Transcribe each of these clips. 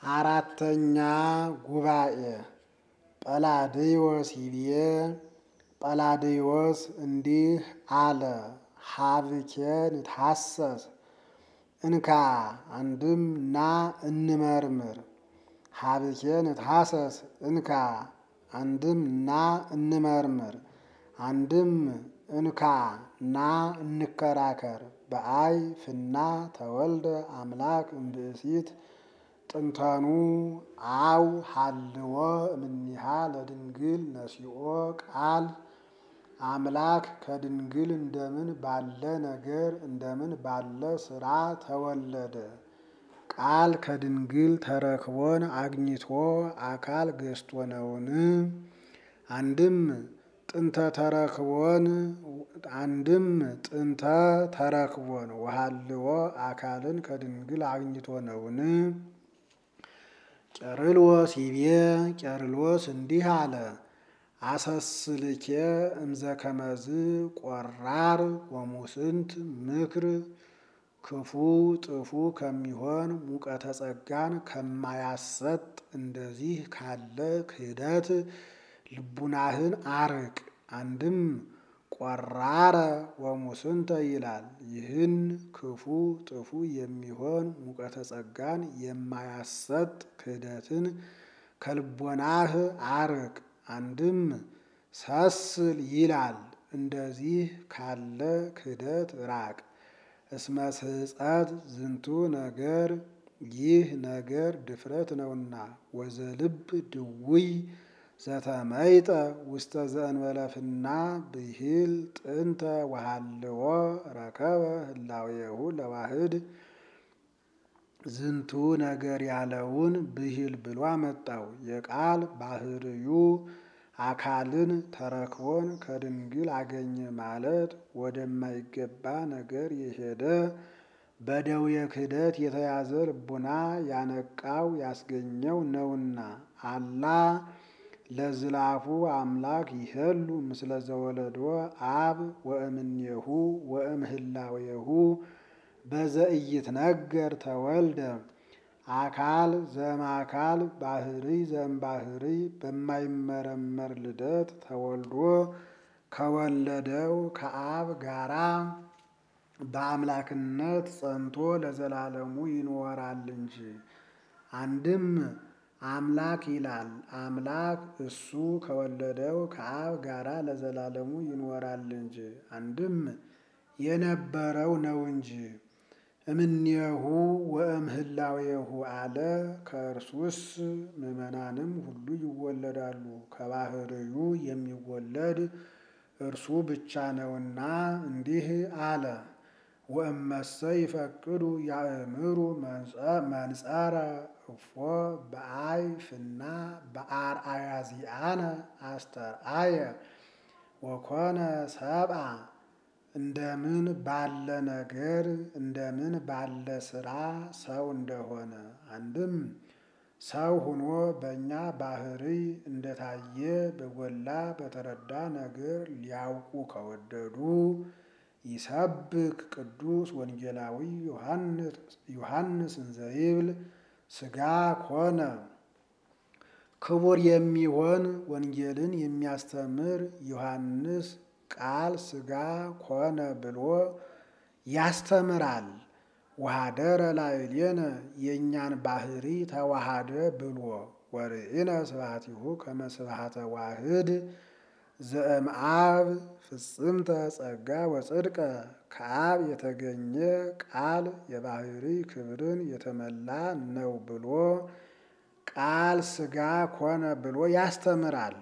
አራተኛ ጉባኤ ጰላድዮስ ይቤ ጰላድዮስ እንዲህ አለ። ሀብኬ ንትሐሰስ እንካ አንድም ና እንመርምር። ሀብኬ ንትሐሰስ እንካ አንድም ና እንመርምር። አንድም እንካ ና እንከራከር። በአይ ፍና ተወልደ አምላክ እምብእሲት ጥንተኑ አው ሀልዎ እምኒሃ ለድንግል ነሲኦ ቃል አምላክ ከድንግል እንደምን ባለ ነገር እንደምን ባለ ስራ ተወለደ? ቃል ከድንግል ተረክቦን አግኝቶ አካል ገዝቶ ነውን? አንድም ጥንተ ተረክቦን አንድም ጥንተ ተረክቦን ወሀልዎ አካልን ከድንግል አግኝቶ ነውን? ቄርሎስ ይቤ ቄርሎስ እንዲህ አለ። አሰስልኬ እምዘ ከመዝ ቆራር ወሙስንት ምክር ክፉ ጥፉ ከሚሆን ሙቀተ ጸጋን ከማያሰጥ እንደዚህ ካለ ክህደት ልቡናህን አርቅ። አንድም ቆራረ ወሙስንተ ይላል። ይህን ክፉ ጥፉ የሚሆን ሙቀተ ጸጋን የማያሰጥ ክህደትን ከልቦናህ አርቅ። አንድም ሰስል ይላል። እንደዚህ ካለ ክህደት ራቅ። እስመ ስሕፀት ዝንቱ ነገር ይህ ነገር ድፍረት ነውና ወዘልብ ድውይ ዘተመይጠ ውስተ ዘእንበለፍና ብሂል ጥንተ ወሃልዎ ረከበ ህላዌሁ ለዋህድ ዝንቱ ነገር ያለውን ብሂል ብሎ አመጣው። የቃል ባህርዩ አካልን ተረክቦን ከድንግል አገኘ ማለት ወደማይገባ ነገር የሄደ በደዌ ክህደት የተያዘ ልቡና ያነቃው ያስገኘው ነውና። አላ ለዝላፉ አምላክ ይሄሉ ምስለ ዘወለዶ አብ ወእምኔሁ ወእምህላዌሁ በዘኢይትነገር ተወልደ አካል ዘእምአካል ባህሪ ዘእምባህሪ በማይመረመር ልደት ተወልዶ ከወለደው ከአብ ጋራ በአምላክነት ጸንቶ ለዘላለሙ ይኖራል እንጂ። አንድም አምላክ ይላል። አምላክ እሱ ከወለደው ከአብ ጋራ ለዘላለሙ ይኖራል እንጂ። አንድም የነበረው ነው እንጂ። እምኔሁ ወእምህላዌሁ አለ። ከእርሱስ ምዕመናንም ሁሉ ይወለዳሉ። ከባህርዩ የሚወለድ እርሱ ብቻ ነውና እንዲህ አለ። ወእመሰ ይፈቅዱ ያእምሩ መንጸረ እፎ በአይ ፍና በአርአያ ዚአነ አስተርአየ ወኮነ ሰብአ እንደምን ባለ ነገር እንደምን ባለ ስራ ሰው እንደሆነ አንድም ሰው ሆኖ በእኛ ባህሪ እንደታየ በጎላ በተረዳ ነገር ሊያውቁ ከወደዱ ይሰብክ ቅዱስ ወንጌላዊ ዮሐንስ እንዘይብል ሥጋ ኮነ ክቡር የሚሆን ወንጌልን የሚያስተምር ዮሐንስ ቃል ሥጋ ኮነ ብሎ ያስተምራል። ወኀደረ ላዕሌነ የእኛን ባህሪ ተዋሃደ ብሎ ወርኢነ ስብሐቲሁ ከመ ስብሐተ ዋህድ ዘእምአብ ፍጽምተ ጸጋ ወጽድቀ ከአብ የተገኘ ቃል የባህሪ ክብርን የተመላ ነው ብሎ ቃል ሥጋ ኮነ ብሎ ያስተምራል።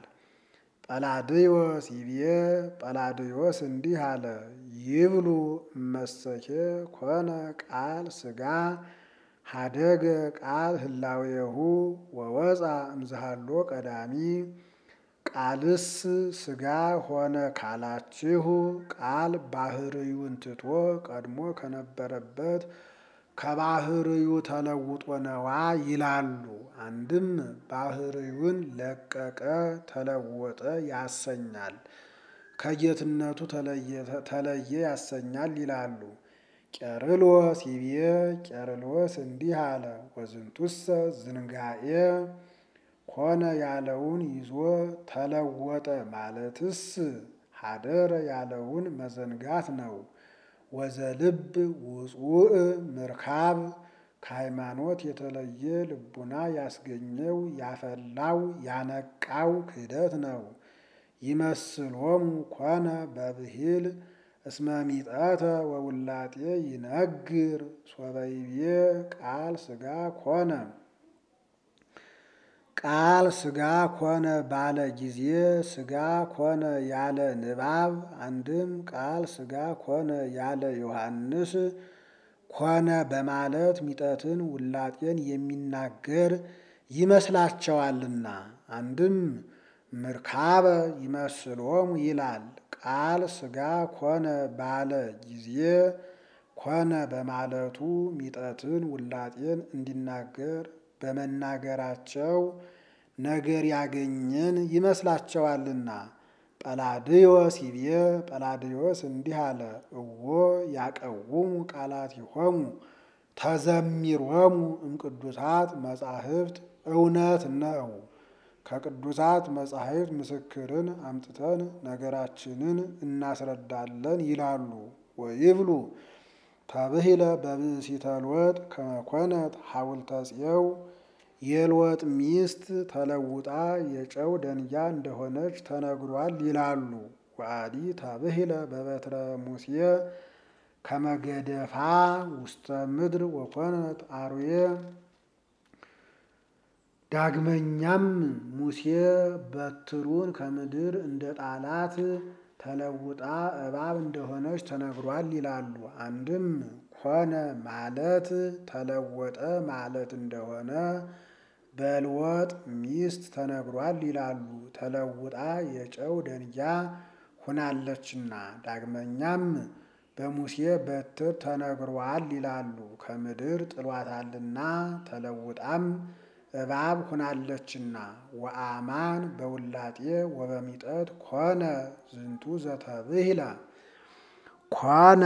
ጰላድዮስ ይቤ ጰላድዮስ እንዲህ አለ። ይብሉ እመሰኬ ኮነ ቃል ሥጋ ሀደገ ቃል ህላዌሁ ወወፃ እምዝሃሎ ቀዳሚ ቃልስ ሥጋ ሆነ ካላችሁ ቃል ባህርዩን ትቶ ቀድሞ ከነበረበት ከባህርዩ ተለውጦ ነዋ ይላሉ። አንድም ባህርዩን ለቀቀ ተለወጠ ያሰኛል፣ ከጌትነቱ ተለየ ያሰኛል ይላሉ። ቄርሎስ ይቤ ቄርሎስ እንዲህ አለ፣ ወዝንቱሰ ዝንጋኤ ኮነ ያለውን ይዞ ተለወጠ ማለትስ ሀደረ ያለውን መዘንጋት ነው። ወዘልብ ውጹእ ምርካብ ከሃይማኖት የተለየ ልቡና ያስገኘው ያፈላው ያነቃው ክህደት ነው። ይመስሎሙ ኮነ በብሂል እስመ ሚጠተ ወውላጤ ይነግር ሶበይቤ ቃል ሥጋ ኮነ ቃል ሥጋ ኮነ ባለ ጊዜ ሥጋ ኮነ ያለ ንባብ አንድም ቃል ሥጋ ኮነ ያለ ዮሐንስ ኮነ በማለት ሚጠትን ውላጤን የሚናገር ይመስላቸዋልና። አንድም ምርካበ ይመስሎሙ ይላል። ቃል ሥጋ ኮነ ባለ ጊዜ ኮነ በማለቱ ሚጠትን ውላጤን እንዲናገር በመናገራቸው ነገር ያገኘን ይመስላቸዋልና። ጰላድዮስ ይቤ ጰላድዮስ እንዲህ አለ፣ እዎ ያቀውሙ ቃላቲሆሙ ተዘሚሮሙ እምቅዱሳት መጻሕፍት እውነት ነው። ከቅዱሳት መጻሕፍት ምስክርን አምጥተን ነገራችንን እናስረዳለን ይላሉ። ወይብሉ ተብሂለ በብእሲተ ሎጥ ከመኮነት ሐውልተ ጽየው የሎጥ ሚስት ተለውጣ የጨው ደንጊያ እንደሆነች ተነግሯል ይላሉ። ወአዲ ተብሂለ በበትረ ሙሴ ከመገደፋ ውስተ ምድር ወኮነት አርዌ ዳግመኛም ሙሴ በትሩን ከምድር እንደ ጣላት ተለውጣ እባብ እንደሆነች ተነግሯል ይላሉ። አንድም ኮነ ማለት ተለወጠ ማለት እንደሆነ በልወጥ ሚስት ተነግሯል ይላሉ። ተለውጣ የጨው ደንጊያ ሁናለችና። ዳግመኛም በሙሴ በትር ተነግሯል ይላሉ። ከምድር ጥሏታልና ተለውጣም እባብ ሁናለችና። ወአማን በውላጤ ወበሚጠት ኮነ ዝንቱ ዘተብሂለ ኮነ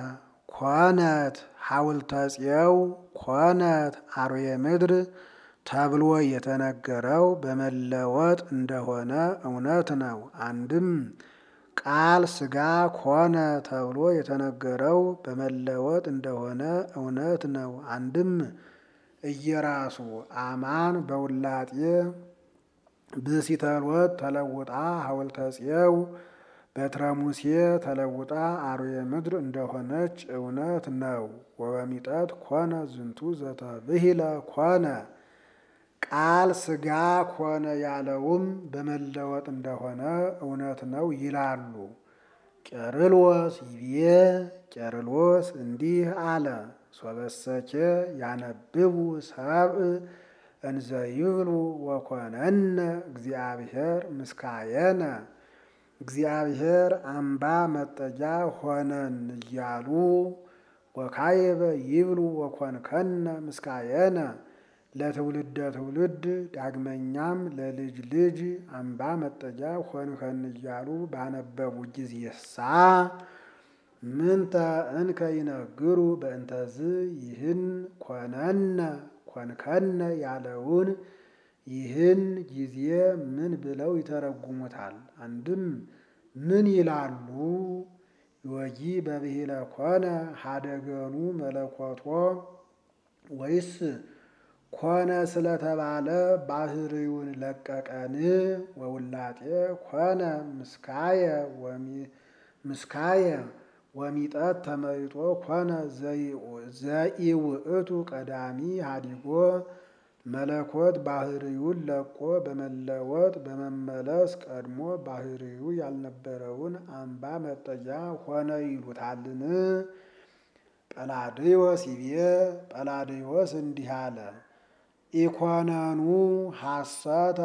ኮነት ሐውልተ ጽየው ኮነት አርዌ ምድር ተብሎ የተነገረው በመለወጥ እንደሆነ እውነት ነው። አንድም ቃል ሥጋ ኮነ ተብሎ የተነገረው በመለወጥ እንደሆነ እውነት ነው። አንድም እየራሱ አማን በውላጤ ብእሲተ ሎጥ ተለውጣ ሐውልተ ጽየው በትረ ሙሴ ተለውጣ አርዌ ምድር እንደሆነች እውነት ነው። ወበሚጠት ኮነ ዝንቱ ዘተብሂለ ኮነ ቃል ሥጋ ኮነ ያለውም በመለወጥ እንደሆነ እውነት ነው ይላሉ። ቄርሎስ ይቤ ቄርሎስ እንዲህ አለ፣ ሶበሰኬ ያነብቡ ሰብእ እንዘ ይብሉ ወኮነነ እግዚአብሔር ምስካየነ እግዚአብሔር አምባ መጠጊያ ሆነን እያሉ ወካየበ ይብሉ ወኮንከነ ምስካየነ ለትውልደ ትውልድ ዳግመኛም ለልጅ ልጅ አምባ መጠጊያ ሆንከን እያሉ ባነበቡ ጊዜሳ ምንተ እንከ ይነግሩ በእንተዝ ይህን ኮነነ ኮንከነ ያለውን ይህን ጊዜ ምን ብለው ይተረጉሙታል? አንድም ምን ይላሉ? ዮጊ በብሂለ ኮነ ሀደገኑ መለኮቶ ወይስ ኮነ ስለተባለ ባህርዩን ለቀቀን? ወውላጤ ኮነ ምስካየ ምስካየ ወሚጠት ተመይጦ ኮነ ዘኢውእቱ ቀዳሚ ሀዲጎ መለኮት ባህርዩን ለቆ በመለወጥ በመመለስ ቀድሞ ባህርዩ ያልነበረውን አምባ መጠጊያ ሆነ ይሉታልን? ጰላድዮስ ይቤ ጰላድዮስ እንዲህ አለ፣ ኢኮነኑ ሐሰተ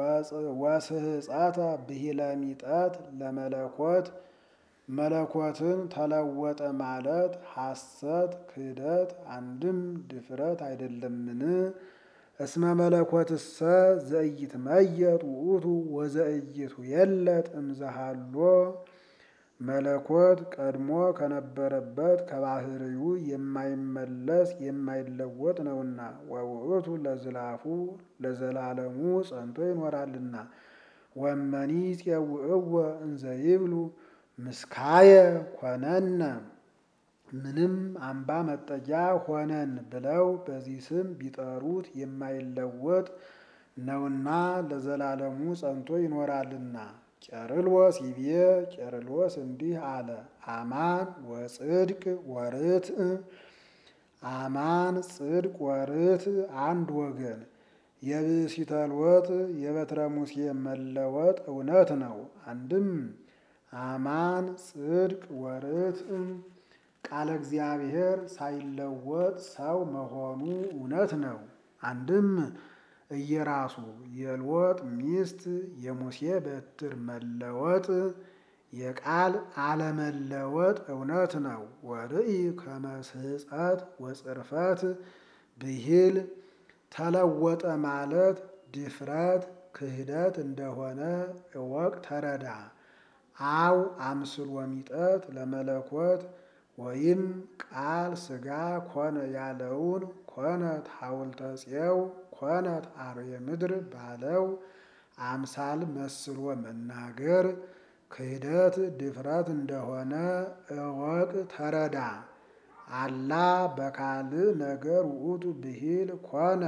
ወስህፀተ ብሂለ ሚጠት ለመለኮት መለኮትን ተለወጠ ማለት ሐሰት ክህደት አንድም ድፍረት አይደለምን? እስመ መለኮትሰ ዘኢይትመየጥ ውእቱ ወዘኢይቱ የለጥ እምዘሃሎ መለኮት ቀድሞ ከነበረበት ከባህርዩ የማይመለስ የማይለወጥ ነውና ወውእቱ ለዝላፉ ለዘላለሙ ጸንቶ ይኖራልና። ወመኒ ፄውዕወ እንዘ ይብሉ ምስካየ ኮነነ ምንም አምባ መጠጊያ ሆነን ብለው በዚህ ስም ቢጠሩት የማይለወጥ ነውና ለዘላለሙ ጸንቶ ይኖራልና። ቄርሎስ ይቤ ቄርሎስ እንዲህ አለ። አማን ወጽድቅ ወርትዕ አማን ጽድቅ ወርትዕ አንድ ወገን የብእሲተ ሎጥ የበትረ ሙሴ መለወጥ እውነት ነው። አንድም አማን ጽድቅ ወርትዕ ቃለ እግዚአብሔር ሳይለወጥ ሰው መሆኑ እውነት ነው። አንድም እየራሱ የሎጥ ሚስት የሙሴ በትር መለወጥ የቃል አለመለወጥ እውነት ነው። ወርኢ ከመስህፀት ወጽርፈት ብሂል ተለወጠ ማለት ድፍረት ክህደት እንደሆነ እወቅ ተረዳ። አው አምስል ወሚጠት ለመለኮት ወይም ቃል ሥጋ ኮነ ያለውን ኮነት ሐውልተ ፄው ኮነት አርዌ ምድር ባለው አምሳል መስሎ መናገር ክህደት ድፍረት እንደሆነ እወቅ ተረዳ። አላ በካልእ ነገር ውእቱ ብሂል ኮነ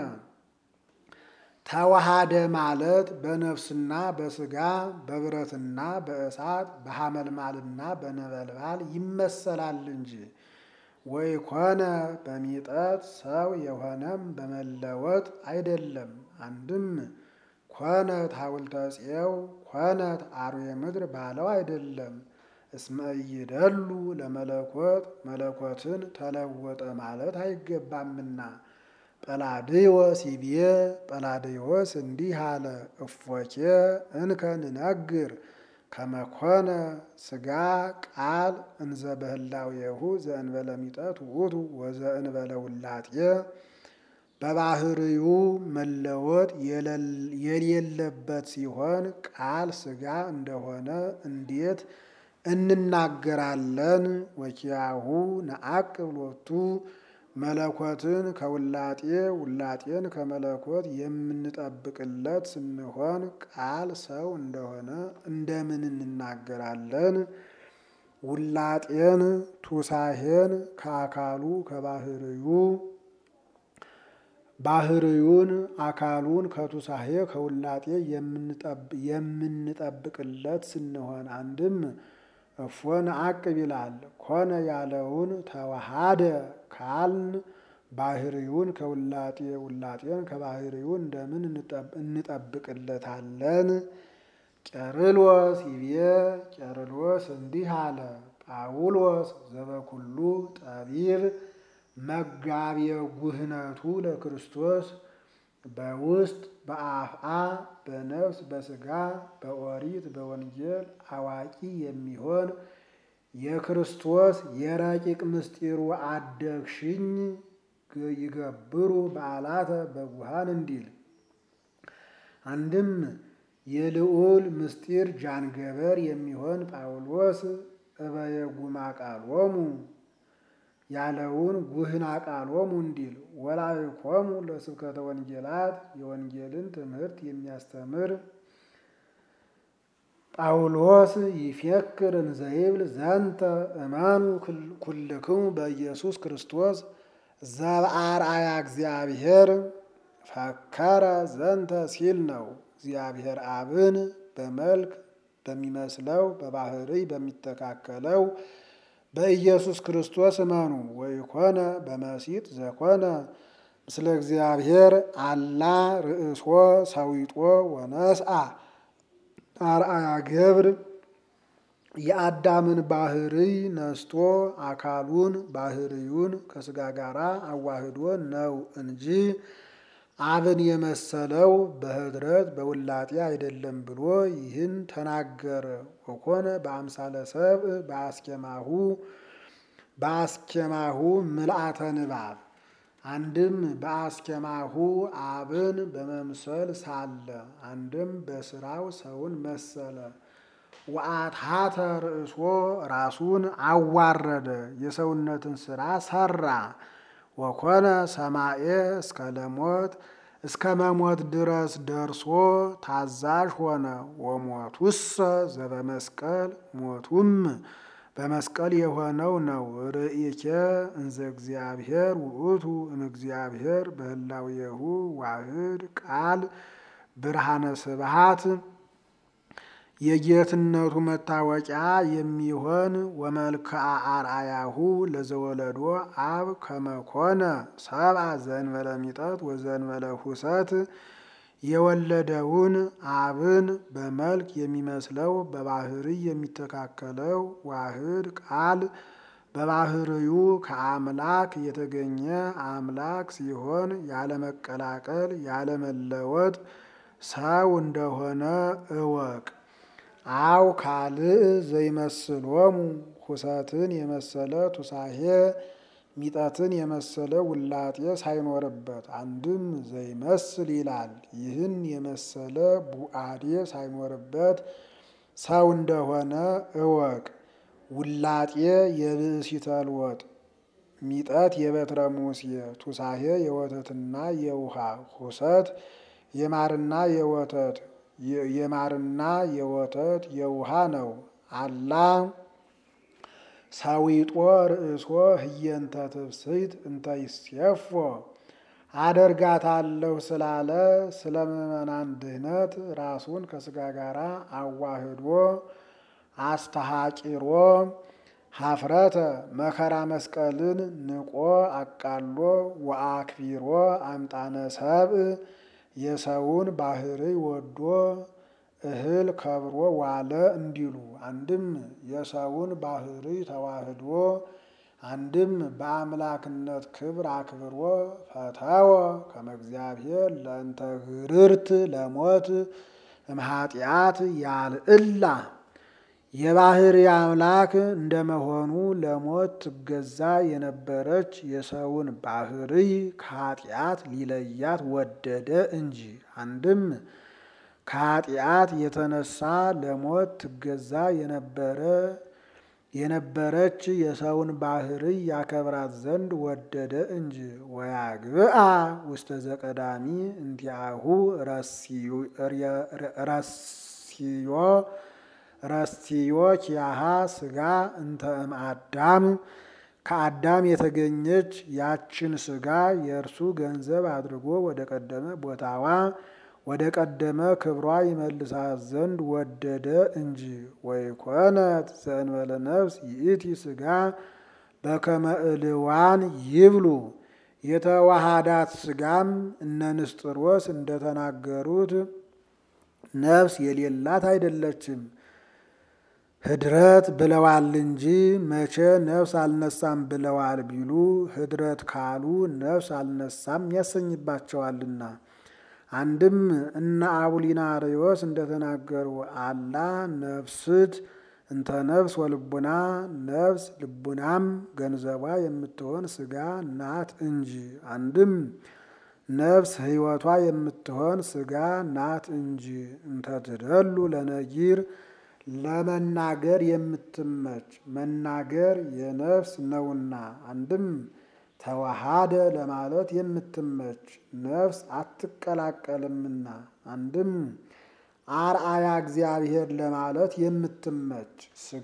ተዋሃደ ማለት በነፍስና በሥጋ በብረትና በእሳት በሐመልማልና በነበልባል ይመሰላል እንጂ ወይ ኮነ በሚጠት ሰው የሆነም በመለወጥ አይደለም። አንድም ኮነት ሐውልተ ፄው ኮነት አርዌ ምድር ባለው አይደለም። እስመ ኢይደሉ ለመለኮት መለኮትን ተለወጠ ማለት አይገባምና። ጰላድዮስ ይቤ ጰላድዮስ እንዲህ አለ። እፎኬ እንከ ንነግር ከመኮነ ሥጋ ቃል እንዘ በህላዌሁ ዘእንበለ ሚጠት ውእቱ ወዘእንበለ ውላጤ በባህርዩ መለወጥ የሌለበት ሲሆን ቃል ሥጋ እንደሆነ እንዴት እንናገራለን? ወኪያሁ ነዐቅብ ሎቱ መለኮትን ከውላጤ ውላጤን ከመለኮት የምንጠብቅለት ስንሆን ቃል ሰው እንደሆነ እንደምን እንናገራለን? ውላጤን ቱሳሄን ከአካሉ ከባህርዩ ባህርዩን አካሉን ከቱሳሄ ከውላጤ የምንጠብቅለት ስንሆን አንድም እፎ ነዐቅብ ይላል። ኮነ ያለውን ተዋሃደ ካልን ባህርዩን ከውላጤ ውላጤን ከባህርዩ እንደምን እንጠብቅለታለን? ቄርሎስ ይቤ ቄርሎስ እንዲህ አለ። ጳውሎስ ዘበኩሉ ጠቢብ መጋቤ ጉህነቱ ለክርስቶስ በውስጥ በአፍአ በነፍስ በሥጋ በኦሪት በወንጌል አዋቂ የሚሆን የክርስቶስ የረቂቅ ምስጢሩ አደግሽኝ ይገብሩ በዓላተ በጉሃን እንዲል አንድም የልዑል ምስጢር ጃንገበር የሚሆን ጳውሎስ እበየጉማ ቃሎሙ ያለውን ጉህና ቃሎሙ እንዲል ወላይኮሙ ለስብከተ ወንጌላት የወንጌልን ትምህርት የሚያስተምር ጳውሎስ ይፌክር እንዘይብል ዘንተ እመኑ ኩልክሙ በኢየሱስ ክርስቶስ ዘበአርአያ እግዚአብሔር ፈከረ ዘንተ ሲል ነው። እግዚአብሔር አብን በመልክ በሚመስለው በባህርይ በሚተካከለው በኢየሱስ ክርስቶስ እመኑ። ወይኮነ በመሲጥ ዘኮነ ምስለ እግዚአብሔር አላ ርእሶ ሰዊጦ ወነስአ አርአያ ገብር የአዳምን ባህርይ ነስቶ አካሉን ባህርዩን ከሥጋ ጋር አዋህዶ ነው እንጂ አብን የመሰለው በኅድረት በውላጤ አይደለም ብሎ ይህን ተናገረ። ወኮነ በአምሳለ ሰብእ በአስኬማሁ በአስኬማሁ ምልአተ ንባብ አንድም በአስኬማሁ አብን በመምሰል ሳለ አንድም በስራው ሰውን መሰለ። ወአትሐተ ርእሶ ራሱን አዋረደ፣ የሰውነትን ስራ ሰራ። ወኮነ ሰማኤ እስከ ለሞት እስከ መሞት ድረስ ደርሶ ታዛዥ ሆነ። ወሞቱሰ ዘበመስቀል ሞቱም በመስቀል የሆነው ነው። ርእይኬ እንዘ እግዚአብሔር ውእቱ እምእግዚአብሔር በህላዌሁ ዋህድ ቃል ብርሃነ ስብሃት የጌትነቱ መታወቂያ የሚሆን ወመልክዓ አርአያሁ ለዘወለዶ አብ ከመኮነ ሰብአ ዘእንበለ ሚጠት ወዘእንበለ ሁሰት የወለደውን አብን በመልክ የሚመስለው በባህርይ የሚተካከለው ዋህድ ቃል በባህርዩ ከአምላክ የተገኘ አምላክ ሲሆን ያለመቀላቀል ያለመለወጥ ሰው እንደሆነ እወቅ። አው ካልእ ዘይመስሎሙ ሁሰትን የመሰለ ቱሳሄ ሚጠትን የመሰለ ውላጤ ሳይኖርበት አንድም ዘይመስል ይላል። ይህን የመሰለ ቡአዴ ሳይኖርበት ሰው እንደሆነ እወቅ። ውላጤ የብእሲተልወጥ ሚጠት የበትረ ሙሴ ቱሳሄ የወተትና የውሃ ሁሰት የማርና የወተት የማርና የወተት የውሃ ነው። አላ ሳዊጦ ርእሶ ህየንተ ትብስይት እንተ ይሴፎ አደርጋታለሁ ስላለ ስለ ምዕመናን ድህነት ራሱን ከስጋ ጋር አዋህዶ አስተሃቂሮ ሀፍረተ መከራ መስቀልን ንቆ አቃሎ ወአክቢሮ አምጣነ ሰብእ የሰውን ባህርይ ወዶ እህል ከብሮ ዋለ እንዲሉ አንድም የሰውን ባህርይ ተዋህዶ አንድም በአምላክነት ክብር አክብሮ ፈተወ ከመ እግዚአብሔር ለእንተ ግርርት ለሞት እምኃጢአት ያልዕላ የባህርይ አምላክ እንደመሆኑ ለሞት ትገዛ የነበረች የሰውን ባህርይ ከኃጢአት ሊለያት ወደደ እንጂ አንድም ከኃጢአት የተነሳ ለሞት ትገዛ የነበረ የነበረች የሰውን ባህርይ ያከብራት ዘንድ ወደደ እንጂ። ወያግብአ ውስተ ዘቀዳሚ እንቲአሁ ረስዮ ረስዮ ኪያሃ ስጋ እንተ እምአዳም ከአዳም የተገኘች ያችን ስጋ የእርሱ ገንዘብ አድርጎ ወደ ቀደመ ቦታዋ ወደ ቀደመ ክብሯ ይመልሳት ዘንድ ወደደ እንጂ። ወይኮነት ዘእንበለ ነፍስ ይእቲ ስጋ በከመ እልዋን ይብሉ የተዋሃዳት ስጋም እነ ንስጥሮስ እንደተናገሩት ነፍስ የሌላት አይደለችም። ህድረት ብለዋል እንጂ መቼ ነፍስ አልነሳም ብለዋል ቢሉ ህድረት ካሉ ነፍስ አልነሳም ያሰኝባቸዋልና። አንድም እነ አቡሊናሪዎስ እንደተናገሩ አላ ነፍስት እንተ ነፍስ ወልቡና ነፍስ ልቡናም ገንዘቧ የምትሆን ስጋ ናት እንጂ። አንድም ነፍስ ህይወቷ የምትሆን ስጋ ናት እንጂ። እንተ ትደሉ ለነጊር ለመናገር የምትመች መናገር የነፍስ ነውና። አንድም ተዋሃደ ለማለት የምትመች ነፍስ አትቀላቀልምና። አንድም አርአያ እግዚአብሔር ለማለት የምትመች ስጋ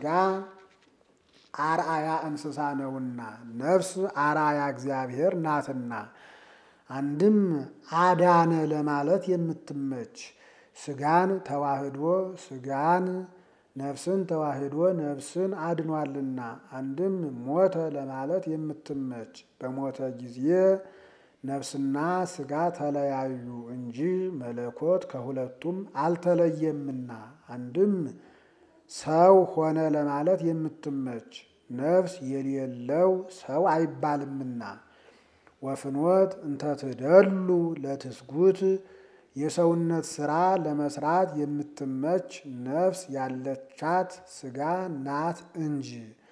አርአያ እንስሳ ነውና ነፍስ አርአያ እግዚአብሔር ናትና። አንድም አዳነ ለማለት የምትመች ስጋን ተዋህዶ ስጋን ነፍስን ተዋህዶ ነፍስን አድኗልና። አንድም ሞተ ለማለት የምትመች በሞተ ጊዜ ነፍስና ስጋ ተለያዩ እንጂ መለኮት ከሁለቱም አልተለየምና። አንድም ሰው ሆነ ለማለት የምትመች ነፍስ የሌለው ሰው አይባልምና። ወፍኖት እንተ ትደሉ ለትስጉት የሰውነት ስራ ለመስራት የምትመች ነፍስ ያለቻት ስጋ ናት እንጂ።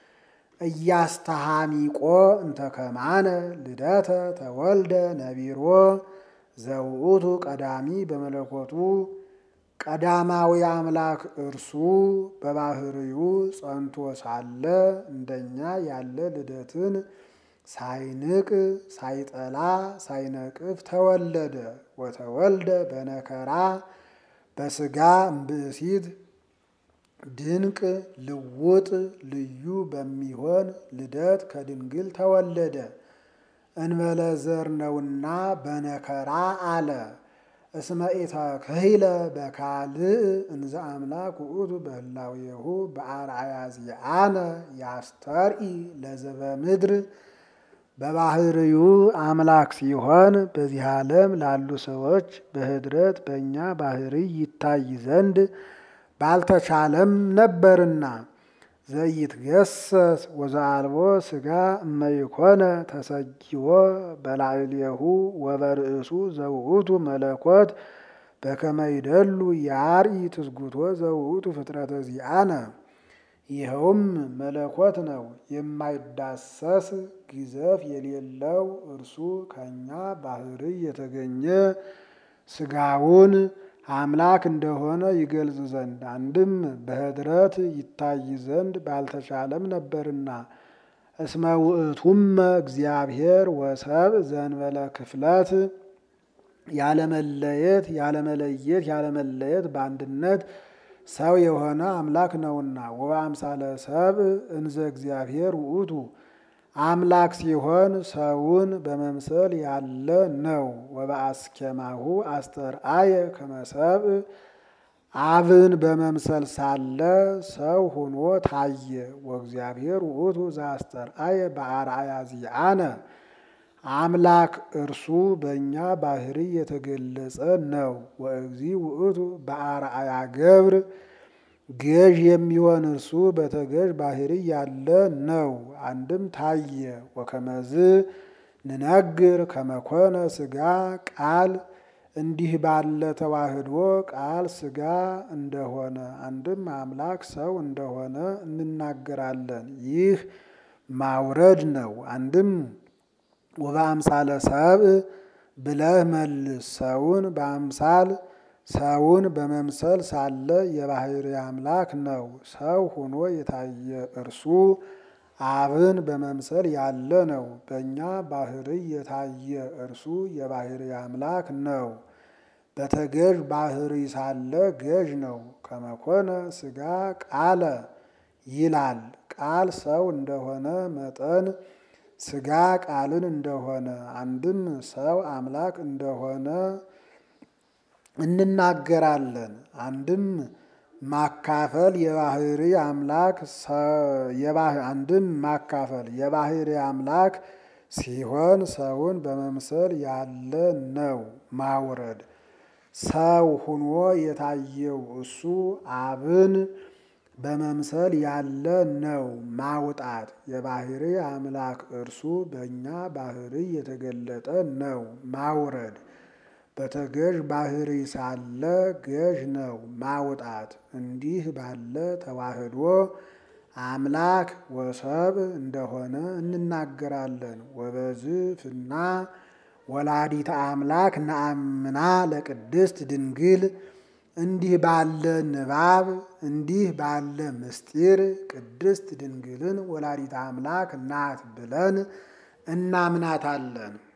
እያስተሃሚቆ እንተ ከማነ ልደተ ተወልደ ነቢሮ ዘውእቱ ቀዳሚ በመለኮቱ ቀዳማዊ አምላክ እርሱ በባህርዩ ጸንቶ ሳለ እንደኛ ያለ ልደትን ሳይንቅ ሳይጠላ ሳይነቅፍ ተወለደ። ወተወልደ በነከራ በስጋ እምብእሲት ድንቅ ልውጥ ልዩ በሚሆን ልደት ከድንግል ተወለደ። እንበለ ዘር ነውና በነከራ አለ። እስመ ኢተክህለ በካልእ እንዘ አምላክ ውእቱ በህላዌሁ በአርአያ ዚአነ ያስተርኢ ለዘበ ምድር በባህርዩ አምላክ ሲሆን በዚህ ዓለም ላሉ ሰዎች በህድረት በእኛ ባህሪ ይታይ ዘንድ ባልተቻለም ነበርና ዘይትገሰስ ወዘአልቦ ስጋ እመይኮነ ተሰጊዎ በላዕሌሁ ወበርእሱ ዘውእቱ መለኮት በከመ ይደሉ ያርኢ ትስጉቶ ዘውእቱ ፍጥረተ ዚአነ። ይኸውም መለኮት ነው፣ የማይዳሰስ ግዘፍ የሌለው እርሱ ከእኛ ባህሪ የተገኘ ስጋውን አምላክ እንደሆነ ይገልጽ ዘንድ አንድም በህድረት ይታይ ዘንድ ባልተቻለም ነበርና። እስመ ውእቱመ እግዚአብሔር ወሰብ ዘንበለ ክፍለት ያለመለየት ያለመለየት ያለመለየት በአንድነት ሰው የሆነ አምላክ ነውና። ወበአምሳለ ሰብ እንዘ እግዚአብሔር ውእቱ አምላክ ሲሆን ሰውን በመምሰል ያለ ነው። ወበአስኬማሁ አስተርአየ ከመሰብ አብን በመምሰል ሳለ ሰው ሆኖ ታየ። ወእግዚአብሔር ውእቱ ዘአስተርአየ በአርአያ ዚአነ አምላክ እርሱ በእኛ ባህሪ የተገለጸ ነው። ወእግዚ ውእቱ በአርአያ ገብር ገዥ የሚሆን እርሱ በተገዥ ባህሪ ያለ ነው። አንድም ታየ። ወከመዝ ንነግር ከመኮነ ስጋ ቃል እንዲህ ባለ ተዋህዶ ቃል ስጋ እንደሆነ አንድም አምላክ ሰው እንደሆነ እንናገራለን። ይህ ማውረድ ነው። አንድም ወበአምሳለ ሰብእ ብለህ መልስ ሰውን በአምሳል ሰውን በመምሰል ሳለ የባህሪ አምላክ ነው። ሰው ሆኖ የታየ እርሱ አብን በመምሰል ያለ ነው። በእኛ ባህሪ የታየ እርሱ የባህሪ አምላክ ነው። በተገዥ ባህሪ ሳለ ገዥ ነው። ከመኮነ ስጋ ቃለ ይላል። ቃል ሰው እንደሆነ መጠን ስጋ ቃልን እንደሆነ አንድም ሰው አምላክ እንደሆነ እንናገራለን። አንድም ማካፈል የባህሪ አምላክ አንድም ማካፈል የባህሪ አምላክ ሲሆን ሰውን በመምሰል ያለ ነው። ማውረድ ሰው ሁኖ የታየው እሱ አብን በመምሰል ያለ ነው። ማውጣት የባህሪ አምላክ እርሱ በእኛ ባህሪ የተገለጠ ነው። ማውረድ በተገዥ ባህሪ ሳለ ገዥ ነው። ማውጣት እንዲህ ባለ ተዋህዶ አምላክ ወሰብ እንደሆነ እንናገራለን። ወበዝፍና ወላዲተ አምላክ ነአምና ለቅድስት ድንግል እንዲህ ባለ ንባብ እንዲህ ባለ ምስጢር ቅድስት ድንግልን ወላዲተ አምላክ ናት ብለን እናምናታለን።